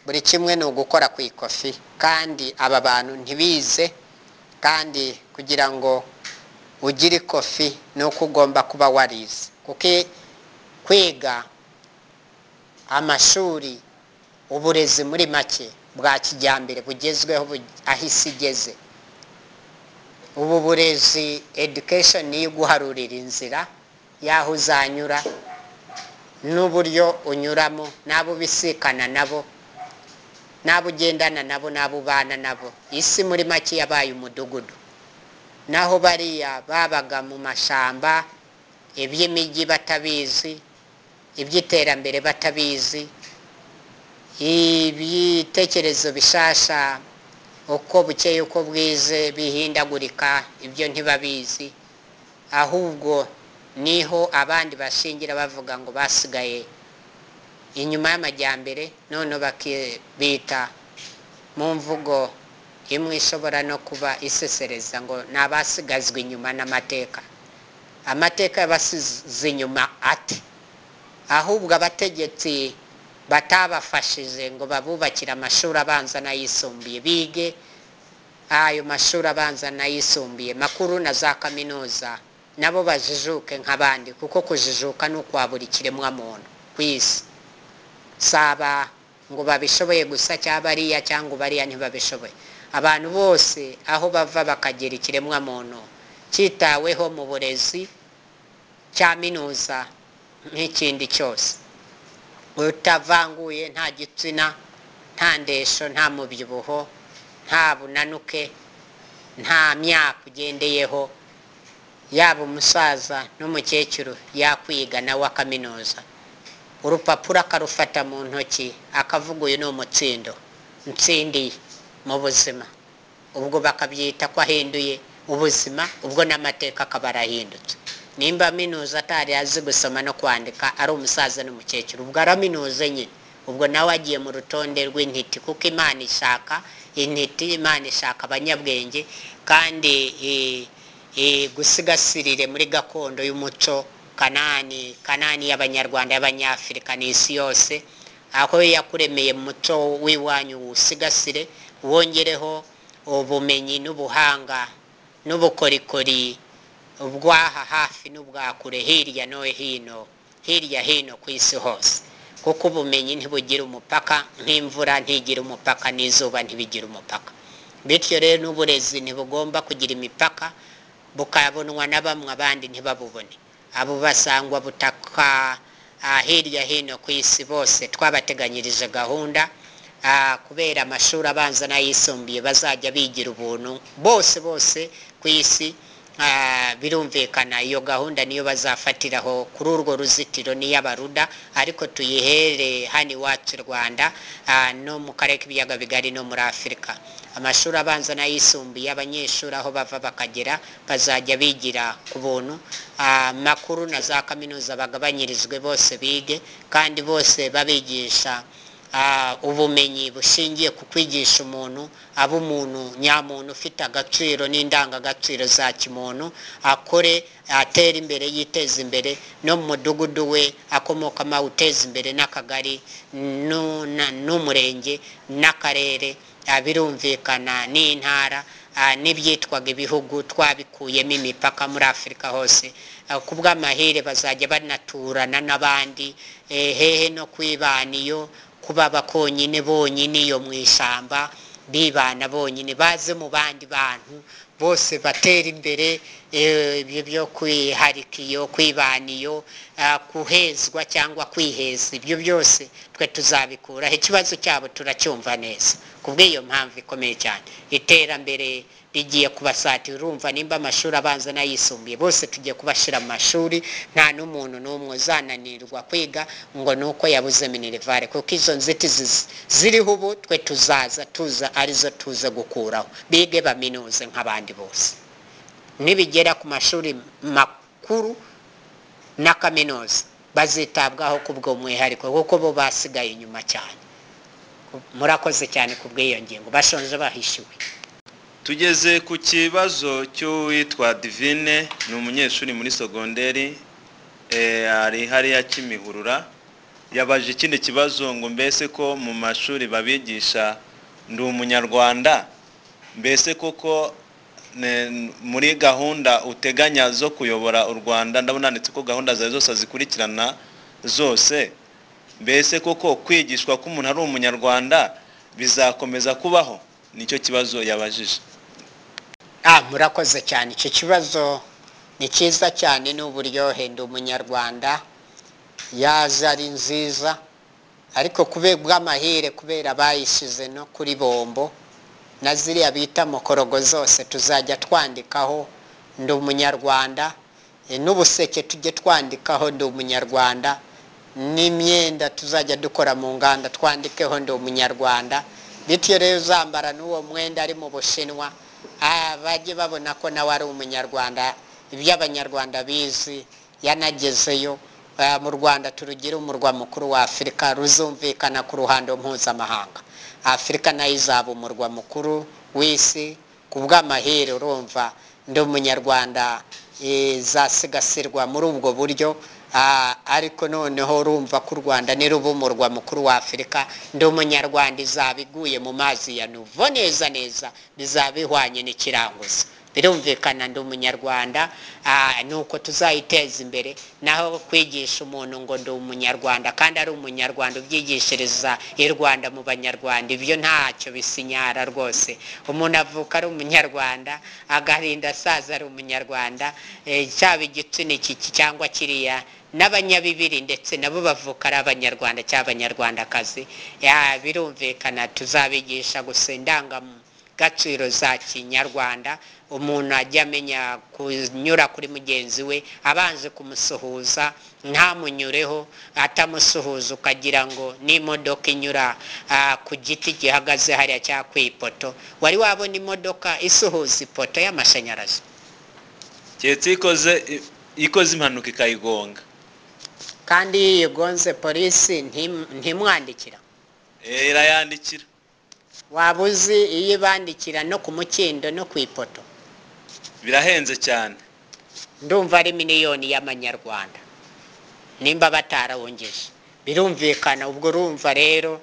buri kimwe ni ugukora ku ikofi kandi aba bantu ntibize kandi kugira ngo ugire ikofi ni uko ugomba kuba warize kuko i- kwiga amashuri uburezi muri make bwa kijyambere bugezweho bu- aho isi igeze ubu burezi education niyo iguharurira inzira y'aho uzanyura n'uburyo unyuramo n'abo ubisikana nabo n'abo ugendana nabo n'abo ubana nabo isi muri make yabaye umudugudu naho bariya babaga mu mashyamba iby'imijyi batabizi iby'iterambere batabizi ibitekerezo bishasha uko bukeye uko bwize bihindagurika ibyo ntibabizi ahubwo niho abandi bashingira bavuga ngo basigaye inyuma y'amajyambere noneho bakibita mu mvugo imwe ishobora no kuba isesereza ngo ni abasigazwa inyuma n'amateka amateka y'abasize inyuma ate ahubwo abategetsi batabafashije ngo babubakire amashuri abanza n'ayisumbuye bige ayo mashuri abanza n'ayisumbuye makuru na za kaminuza nabo bajijuke nk'abandi kuko kujijuka ni ukwa buri kiremwamuntu ku isi saba ngo babishoboye gusa cyangwa bariya cyangwa bariya ntibabishoboye abantu bose aho bava bakagera ikiremwamuntu cyitaweho mu burezi cyaminuza nk'ikindi cyose utavanguye nta gitsina nta ndesho nta mubyibuho nta bunanuke nta myaka ugendeyeho yaba umusaza n'umukecuru yakwiga nawe akaminuza urupapuro akarufata mu ntoki akavuga uyu ni umutsindo nsindiye mu buzima ubwo bakabyita ko ahinduye ubuzima ubwo n'amateka akaba arahindutse nimba aminuza atari azi gusoma no kwandika ari umusaza n'umukecuru ubwo araminuze nyine ubwo nawe agiye mu rutonde rw'intiti kuko imana ishaka intiti imana ishaka abanyabwenge kandi gusigasirire muri gakondo y'umuco kanani kanani y'abanyarwanda y'abanyafurika ni isi yose aho yakuremeye mu muco w'iwanyu usigasire wongereho ubumenyi n'ubuhanga n'ubukorikori ubwaha hafi n'ubwakure hirya no hino hirya hino ku isi hose kuko ubumenyi ntibugira umupaka nk'imvura ntigira umupaka n'izuba ntibigira umupaka bityo rero n'uburezi ntibugomba kugira imipaka bukabonwa na bamwe abandi ntibabubone abo basangwa butaka hirya hino ku isi bose twabateganyirije gahunda kubera amashuri abanza n'ayisumbuye bazajya bigira ubuntu bose bose ku isi birumvikana iyo gahunda niyo bazafatiraho kuri urwo ruzitiro n'iy'abaruda ariko tuyihere hano iwacu i rwanda no mu karere k'ibiyaga bigari no muri afurika amashuri abanza n'ayisumbuye abanyeshuri aho bava bakagera bazajya bigira ku buntu amakuru na za kaminuza bagabanyirijwe bose bige kandi bose babigisha ubumenyi bushingiye ku kwigisha umuntu aba umuntu nyamuntu ufite agaciro n'indangagaciro za kimuntu akore atera imbere yiteza imbere no mu mudugudu we akomokamo awuteza imbere n'akagari n'umurenge n'akarere birumvikana n'intara n'ibyitwaga ibihugu twabikuyemo imipaka muri afurika hose ku bw'amahire bazajya banaturana n'abandi hehe no kwibana iyo kuba abakonyine bonyine iyo mu ishyamba bibana bonyine baze mu bandi bantu bose batera imbere ibyo byo kwiharika iyo kwibana iyo guhezwa cyangwa kwiheza ibyo byose twe tuzabikuraho ikibazo cyabo turacyumva neza ku bw'iyo mpamvu ikomeye cyane iterambere rigiye kubasatira urumva nimba amashuri abanza n'ayisumbuye bose tugiye kubashyira mu mashuri nta n'umuntu n'umwe uzananirwa kwiga ngo ni uko yabuze minirivare kuko izo nzitizi ziriho ubu twe tuzaza tuza arizo tuze gukuraho bige baminuze nk'abandi bose nibigera ku mashuri makuru na kaminuza bazitabwaho ku bw'umwihariko kuko bo basigaye inyuma cyane murakoze cyane ku bw'iyo ngingo bashonje bahishyuwe tugeze ku kibazo cy'uwitwa divine ni umunyeshuri muri sogonderi ari hariya kimihurura yabaje ikindi kibazo ngo mbese ko mu mashuri babigisha ndi umunyarwanda mbese koko muri gahunda uteganya zo kuyobora u rwanda ndabona ndetse ko gahunda zawe zose zikurikirana zose mbese koko kwigishwa ko umuntu ari umunyarwanda bizakomeza kubaho nicyo kibazo yabajije murakoze cyane icyo kibazo ni cyiza cyane n'uburyohe ndi umunyarwanda yaza ari nziza ariko bw'amahire kubera bayishyize no kuri bombo na ziriya bita mukorogo zose tuzajya twandikaho ndi umunyarwanda n'ubuseke tujye twandikaho ndi umunyarwanda n'imyenda tuzajya dukora mu nganda twandikeho ndi umunyarwanda bityo rero uzambara n'uwo mwenda ari mu bushinwa bajye babona ko nawe ari umunyarwanda ibyo abanyarwanda bizi yanagezeyo mu rwanda turugire umurwa mukuru wa afurika ruzumvikana ku ruhando mpuzamahanga afurika nayo izaba umurwa mukuru w'isi ku bw'amahire urumva ndi umunyarwanda zasigasirwa muri ubwo buryo Ah, ariko noneho urumva ko u rwanda niruba umurwa mukuru wa afurika ndi umunyarwanda izaba iguye mu mazi ya nuvo neza neza bizaba ihwanye n'ikiranguza birumvikana ndi umunyarwanda ah, ni uko tuzayiteza imbere naho kwigisha umuntu ngo ndi umunyarwanda kandi ari umunyarwanda ubyigishiriza i rwanda mu banyarwanda ibyo ntacyo bisinyara rwose umuntu avuka ari umunyarwanda agahinda asaza ari umunyarwanda eh, cyaba igitsina iki cyangwa kiriya n'abanyabibiri ndetse nabo bavuka ari abanyarwanda cyangwa abanyarwandakazi Ya, birumvikana tuzabigisha gusa indangamuntu gaciro za kinyarwanda umuntu ajya amenya kunyura kuri mugenzi we abanze kumusuhuza ntamunyureho atamusuhuza ukagira ngo n'imodoka inyura ah, ku giti gihagaze hariya cyangwa ku ipoto wari wabona imodoka isuhuza ipoto y'amashanyarazi keretse iyo ikoze ikoze impanuka ikayigonga kandi iyo igonze polisi ntim- ntimwandikira Eh, irayandikira waba uzi iyo ibandikira no ku mukindo no ku ipoto birahenze cyane ndumva ari miliyoni y'amanyarwanda nimba batarawungije birumvikana ubwo urumva rero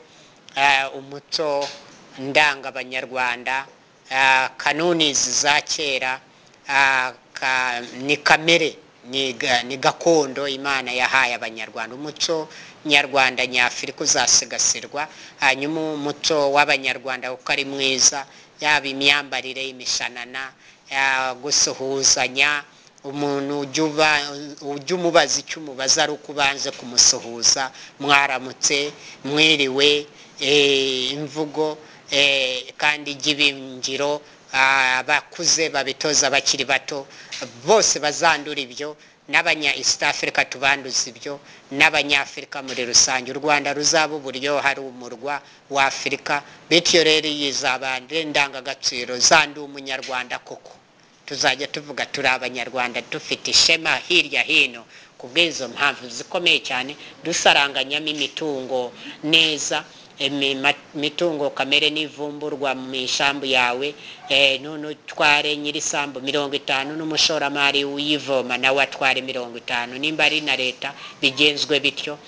eh, umuco ndangabanyarwanda eh, kanuni izi za kera eh, ka- ni kamere ni ga- ni gakondo imana yahaye abanyarwanda umuco nyarwanda nyafurika uzasigasirwa hanyuma umuco w'abanyarwanda kuko ari mwiza yaba imyambarire imishanana ya gusuhuzanya umuntu ujya uba- ujya umubaza icyo umubaza ari uko ubanze kumusuhuza mwaramutse mwiriwe eh, imvugo eh, kandi ijya ibingiro ah, abakuze babitoza abakiri bato bose bazandura ibyo n'abanya east africa tubanduza ibyo n'abanyafurika muri rusange u rwanda ruzaba uburyo hari umurwa wa afurika bityo rero iyi izabande indangagaciro zandi umunyarwanda koko tuzajya tuvuga turi abanyarwanda dufite ishema hirya hino ku bw'izo mpamvu zikomeye cyane dusaranganyamo imitungo neza imi- ma- imitungo kamere n'ivumburwa mu isambu yawe eh, none utware nyir'isambu mirongo itanu n'umushoramari uyivoma nawe atware mirongo itanu nimba ari na leta bigenzwe bityo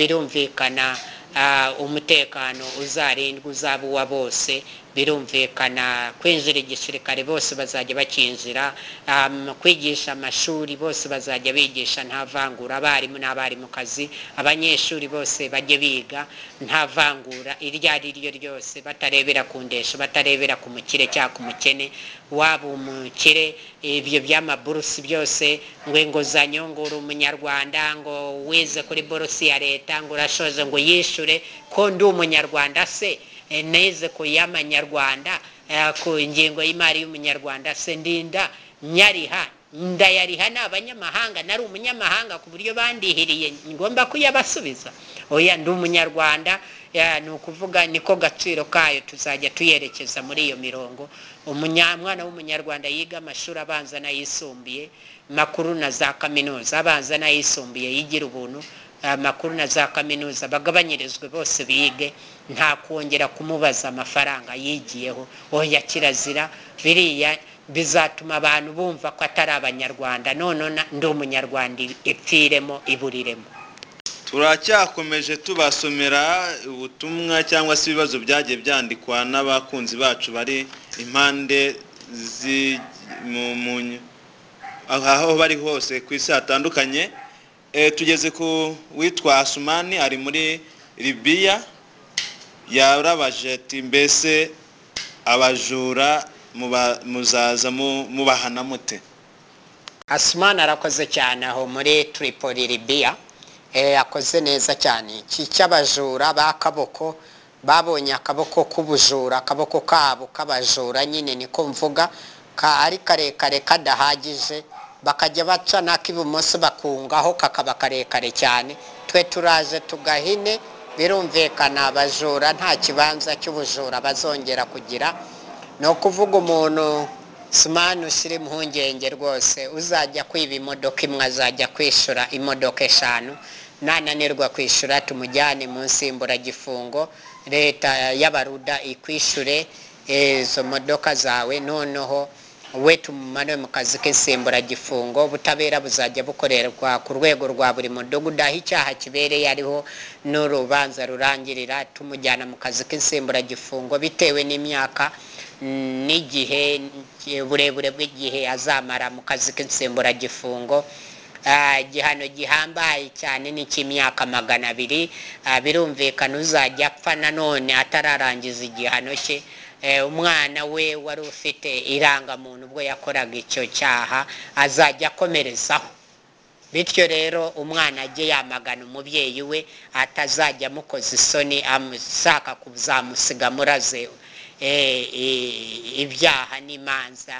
birumvikana ah, umutekano uzarindwa uzaba uwa bose birumvikana kwinjira igisirikare bose bazajya bakinjira am, kwigisha amashuri bose bazajya bigisha nta vangura abarimu n'abarimukazi abanyeshuri bose bajye biga nta vangura iryo ari ryo ryose batarebera ku ndesho batarebera ku mukire cyangwa ku mukene waba umukire ibyo by'amaburusi byose ngo inguzanyo ngo uri umunyarwanda ngo wize kuri borusi ya leta ngo urashoje ngo yishure ko ndi umunyarwanda se Eh, nize ku y'amanyarwanda eh, ku ngingo y'imari y'umunyarwanda se ndinda nyariha ndayariha ni abanyamahanga nari umunyamahanga ku buryo bandihiriye ngomba kuyabasubiza oya ndi umunyarwanda ya, ni ukuvuga niko gaciro kayo tuzajya tuyerekeza muri iyo mirongo umunya- umwana w'umunyarwanda yiga amashuri abanza n'ayisumbuye makuru na za kaminuza abanza n'ayisumbuye yigira ubuntu amakuru na za kaminuza bagabanyirizwe bose bige nta kongera kumubaza amafaranga yigiyeho oya kirazira biriya bizatuma abantu bumva ko atari abanyarwanda none na- ndi umunyarwanda ipfiremo iburiremo turacyakomeje tubasomera ubutumwa cyangwa se ibibazo byagiye byandikwa n'abakunzi bacu bari impande zi- mu- mu- aho bari hose ku isi hatandukanye Eh, tugeze ku witwa asumani ari muri libiya yarabaje ati mbese abajura muba- muzaza mu- mubahana mute asumani arakoze cyane aho muri tripoli libiya Eh, akoze neza cyane iki cy'abajura b'akaboko babonye akaboko k'ubujura akaboko kabo k'abajura nyine niko mvuga ka ari karekare kadahagije bakajya baca n'ak'ibumoso bakungaho kakaba karekare cyane twe turaje tugahine birumvikana abajura nta kibanza cy'ubujura bazongera kugira ni ukuvuga umuntu simani ushyira impungenge rwose uzajya kwiba imodoka imwe azajya kwishyura imodoka eshanu nananirwa kwishyura tumujyane mu nsimburagifungo leta y'abaruda ikwishyure eh, izo modoka zawe noneho we tumumanure mu kazi k'insimburagifungo ubutabera buzajya bukorerwa ku rwego rwa buri mudugudu aho icyaha kibereye ariho n'urubanza rurangirira tumujyana mu kazi k'insimburagifungo bitewe n'imyaka mm, n'igihe n- uburebure bw'igihe azamara mu kazi k'insimburagifungo Ah, igihano gihambaye cyane ni icy'imyaka magana abiri Ah, birumvikana uzajya apfa nanone atararangiza igihano cye Eh, umwana we wari ufite irangamuntu ubwo yakoraga icyo cyaha azajya akomerezaho bityo rero umwana ajye yamagana umubyeyi we atazajya amukoza isoni ashaka kuzamusiga muraze eh, i- ibyaha n'imanza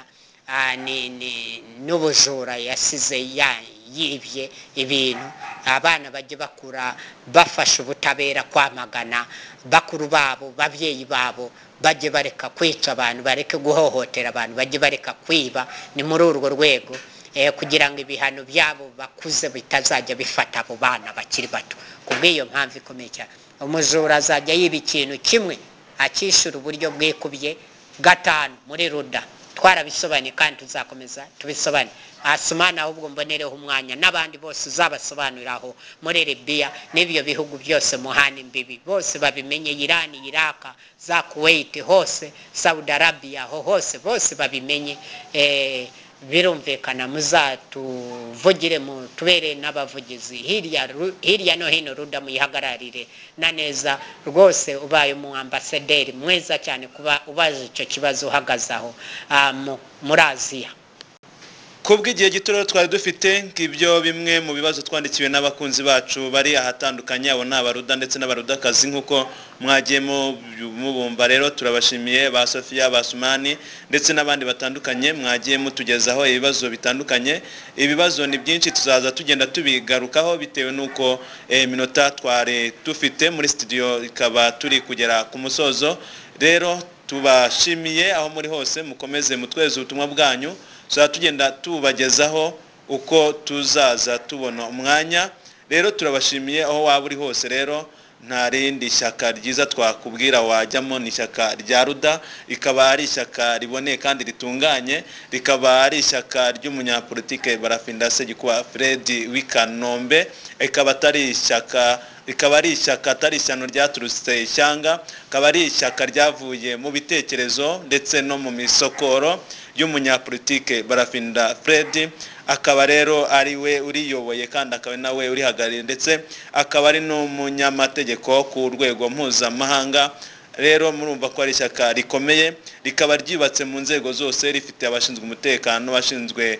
ah, ni- ni- n'ubujura yasize ya- yibye ibintu abana bajya bakura bafasha ubutabera kwamagana bakuru babo babyeyi babo bajye bareka kwica abantu bareke guhohotera abantu bajye bareka kwiba ni muri urwo rwego eh, kugira ngo ibihano byabo bakuze bitazajya bifata abo bana bakiri bato ku bw'iyo mpamvu ikomeye cyane umujura azajya yiba ikintu kimwe akishyura uburyo bwikubye gatanu muri ruda twarabisobanuye kandi tuzakomeza tubisobanure asumana ahubwo mbonereho umwanya n'abandi bose uzabasobanuriraho muri libiya n'ibyo bihugu byose muhana imbibi bose babimenye irani iraka za kuwait hose saudi arabiya aho hose bose babimenye eh, birumvikana muzatuvugire mutubere n'abavugizi hirya ru- hirya no hino ruda muyihagararire na neza rwose ubaye umu ambasaderi mwiza cyane kuba ubaza icyo kibazo uhagaze aho ah, mu- muri aziya ku bw'igihe gito rero twari dufite ngibyo bimwe mu bibazo twandikiwe n'abakunzi bacu bari ahatandukanye abo ni abaruda ndetse n'abarudakazi nk'uko mwagiye mu- mubumva rero turabashimiye ba sofiya ba sumani ndetse n'abandi batandukanye mwagiye mutugezaho ibibazo bitandukanye ibibazo ni byinshi tuzaza tugenda tubigarukaho bitewe n'uko eh, iminota twari dufite muri studio ikaba turi kugera ku musozo rero tubashimiye aho muri hose mukomeze mutweze ubutumwa bwanyu tuzaba tugenda tubagezaho uko tuzaza tubona umwanya rero turabashimiye aho waba uri hose rero nta rindi shyaka ryiza twakubwira wajyamo ni ishyaka rya ruda rikaba ari ishyaka riboneye kandi ritunganye rikaba ari ishyaka ry'umunyapolitike barafindase gikuba fredi wikanombe rikaba atari ishyaka rikaba ari ishyaka atari ishyano ryaturutse ishyanga rikaba ari ishyaka ryavuye mu bitekerezo ndetse no mu misokoro y'umunyapolitike barafinda fred akaba rero ari we uriyoboye kandi akaba ari nawe urihagarariye ndetse akaba ari n'umunyamategeko ku rwego mpuzamahanga rero murumva ko ari ishyaka rikomeye rikaba ryubatse mu nzego zose rifite abashinzwe umutekano abashinzwe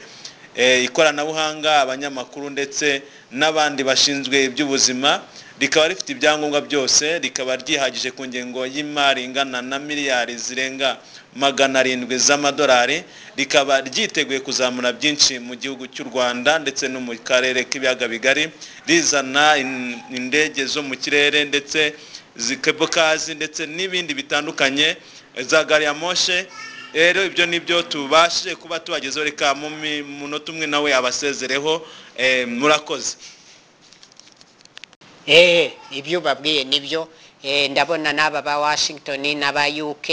eh, ikoranabuhanga abanyamakuru ndetse n'abandi bashinzwe iby'ubuzima rikaba rifite ibyangombwa byose rikaba ryihagije ku ngengo y'imari ingana na miliyari zirenga magana arindwi z'amadolari rikaba ryiteguye kuzamura byinshi mu gihugu cy'u rwanda ndetse no mu karere k'ibiyaga bigari rizana in- indege zo mu kirere ndetse zikebukazi ndetse n'ibindi bitandukanye za gari ya moshe rero ibyo nibyo tubashe kuba tubagezeho reka mu mi- munota umwe nawe abasezereho eh, murakoze eh ibyo babwiye nibyo eh ndabona n'aba ba Washington n'aba UK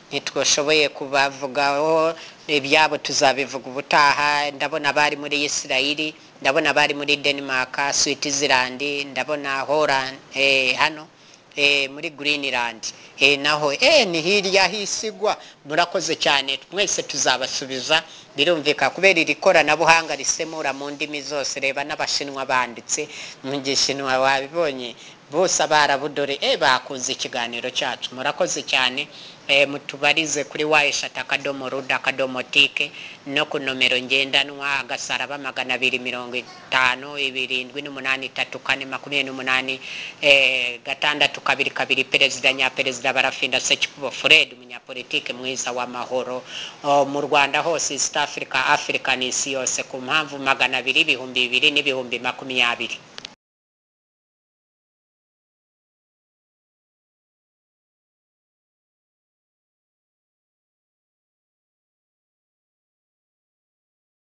ntitwashoboye kubavugaho ibyabo tuzabivuga ubutaha ndabona abari muri Isirayeli ndabona abari muri Denmark Switzerland ndabona Holland eh hano eh, muri Greenland eh, naho eh, ni hirya hisigwa murakoze cyane mwese tuzabasubiza birumvika kubera iri koranabuhanga risemura mu ndimi zose reba n'abashinwa banditse mu gishinwa wabibonye bose abarabudore eh, bakunze ikiganiro cyacu murakoze cyane eh, mutubarize kuri wayeshata akadomo ruda akadomo tike no ku nomero ngendanwa agasaraba magana abiri mirongo itanu ibirindwi n'umunani itatu kane makumyabiri n'umunani eh, gatandatu kabiri kabiri perezida nyaperezida barafinda sekikubo fred umunyapolitike mwiza w'amahoro O, mu rwanda hose east africa africa n'isi yose ku mpamvu magana abiri ibihumbi bibiri n'ibihumbi makumyabiri